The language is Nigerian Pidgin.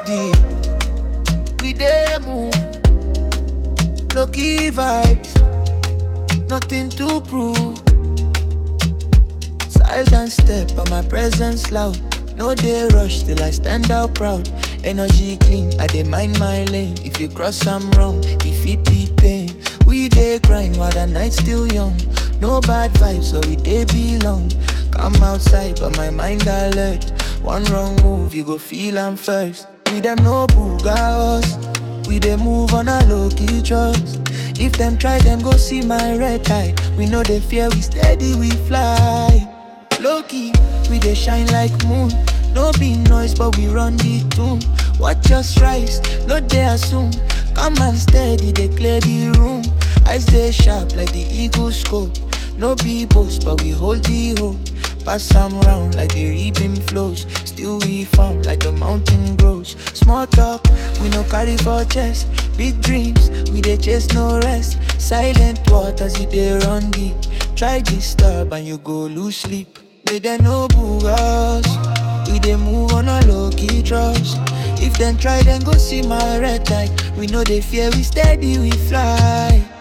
steady. We dey move, low key vibes, nothing to prove. Silent step, but my presence loud. No day rush till I stand out proud. Energy clean, I dey mind my lane. If you cross, I'm wrong. If it be pain, we dey grind while the night still young. No bad vibes, so we dey belong. Come outside, but my mind alert. One wrong move, you go feel I'm first. We them no booga us. We dey move on a low key trust. If them try, them go see my red eye. We know they fear, we steady, we fly. Low key, we dey shine like moon. No be noise, but we run the tune. Watch us rise, no dey assume. Come and steady, they clear the room. I stay sharp like the eagle scope. No be boast, but we hold the hope. Pass some round like the reaping flows. Still we farm like the mountain grows. Small talk, we no carry for chest. Big dreams, we dey chase no rest. Silent waters, you dey run deep. Try disturb and you go lose sleep. They dey no boo us. We dey move on a low key trust. If them try, then go see my red light. We know they fear, we steady, we fly.